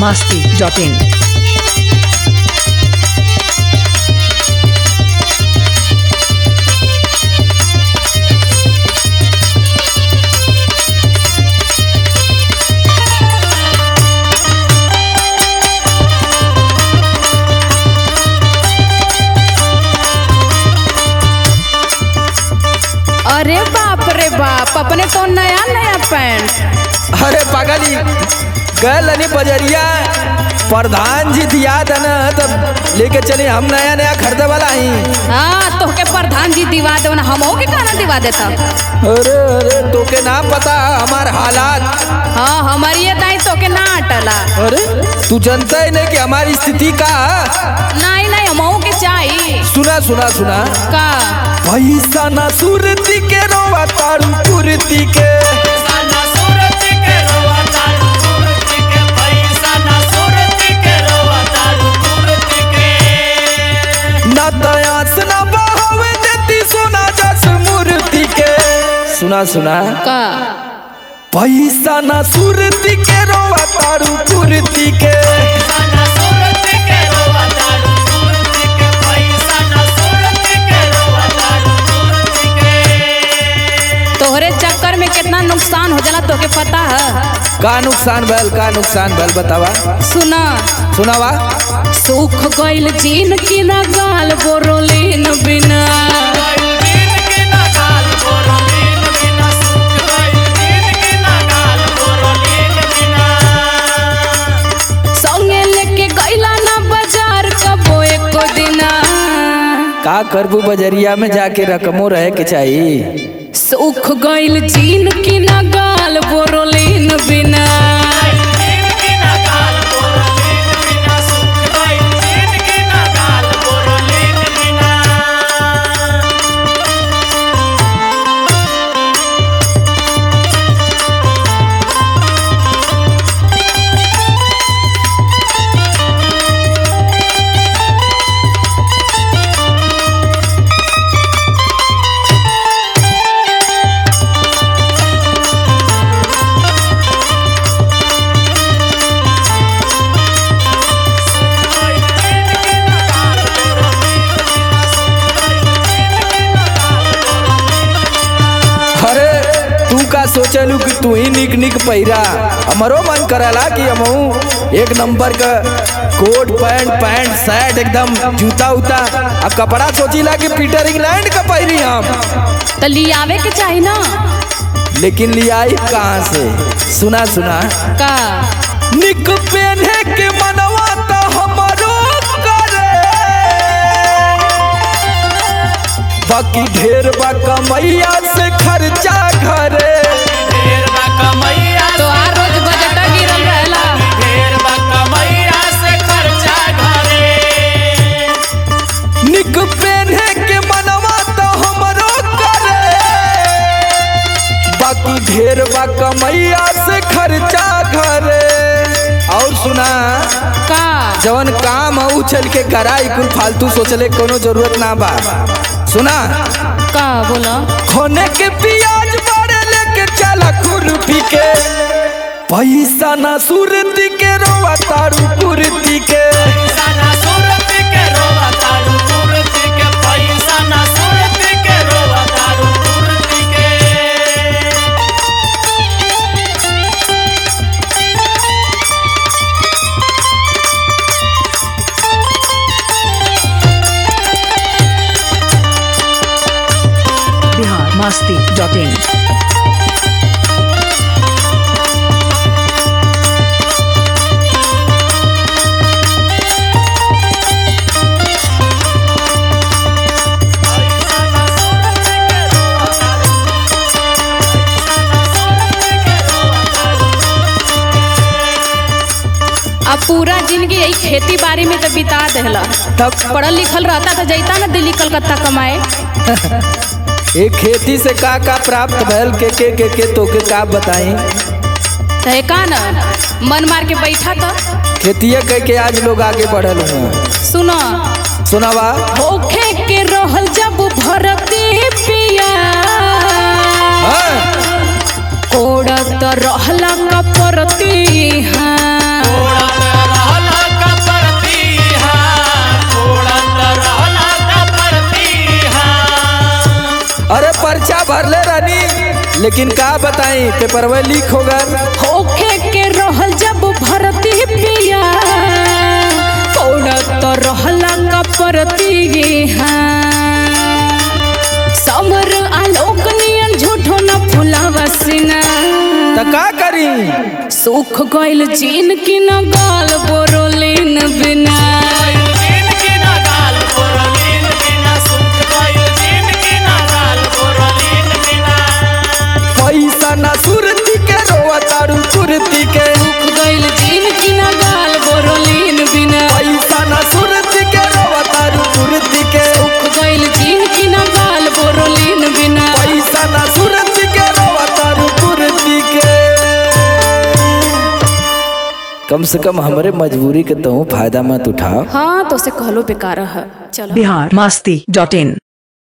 masti.in. अरे बाप रे बाप अपने तो नया नया पैंट अरे पागली गल नहीं बजरिया प्रधान जी दिया था ना तो लेके चले हम नया नया खरीदे वाला ही हाँ तोहके प्रधान जी दिवा दे हमो के कहना दिवा देता अरे अरे तोके ना पता हमार हालात हाँ हमारी ये दाई तोके ना अटला अरे तू जानता ही नहीं कि हमारी स्थिति का नहीं नहीं हमो के चाहिए सुना सुना सुना का पैसा ना सुरती के रोवा तारू कुर्ती के ना दयास ना बहावे देती सोना जस मूर्ति के सुना सुना का पैसा ना सुरती के रोवा तारू कुर्ती के तोहरे चक्कर में कितना नुकसान हो जाला तोके पता है का नुकसान भल का नुकसान भल बतावा सुना सुनावा सूख गइल जीन की ना गाल बोरोलीन बिना संगे लेके गइला ना बाजार कबो एको दिना का करबू बजरिया में जाके रकमो रहे के चाहिए सूख गइल जीन की ना गाल बोरोलीन बिना अरे तू का सोचलू कि तू ही निक निक पहिरा हमरो मन करला कि हमहू एक नंबर का कोट पैंट पैंट शर्ट एकदम जूता उता आ कपड़ा सोचिला कि पीटर इंग्लैंड का पहिरी हम तो लियावे के चाही ना लेकिन लियाई कहाँ से सुना सुना का निक पहने के मनवा तो हमरो करे बाकी ढेर बा कमैया से खर्चा घरे तो आ रोज बजटा गिरल रहेला निक पहने के मनवा तो हमरो करे बाकी ढेर बा कमैया से खर्चा घरे और सुना का जवन काम है उछल के कराई कुल फालतू सोचले कोनो जरूरत ना बा सुना का बोला खोने के पियाज बारे लेके चला खुरपी के पैसा ना सुरती के रोवा तारू कुर्ती के Bihar masti.in. अब पूरा जिंदगी यही खेती बाड़ी में तो बिता देला तब पढ़ल लिखल रहता तो जैता ना दिल्ली कलकत्ता कमाए एक खेती से का का प्राप्त भैल के के के के तो के का बताई तो है का ना मन मार के बैठा तो खेतिया कह के आज लोग आगे बढ़ल हैं सुनो सुनावा होखे के रहल जब भरती पिया हाँ? कोड़त रहला कपरती हाँ लेकिन का बताई पेपरवा लीक हो गए होखे के रहल जब भरती पिया पौड़त रहला कपरती समर आलोक नियन झूठो न फुलावा सीना त का करी सुख गइल जीन की न गाल बोरोलिन बिना पैसा ना सुरती के रोवा तारू कुर्ती के सुख गइल जीन की न गाल बोरोलिन बिना पैसा ना सुरती के रोवा तारू कुर्ती के सुख गइल जीन की न गाल बोरोलिन बिना पैसा ना सुरती के रोवा तारू कुर्ती के कम से कम हमरे मजबूरी के तू फायदा मत उठाओ हाँ तो से कहलो बेकार है चलो बिहार मस्ती डॉट इन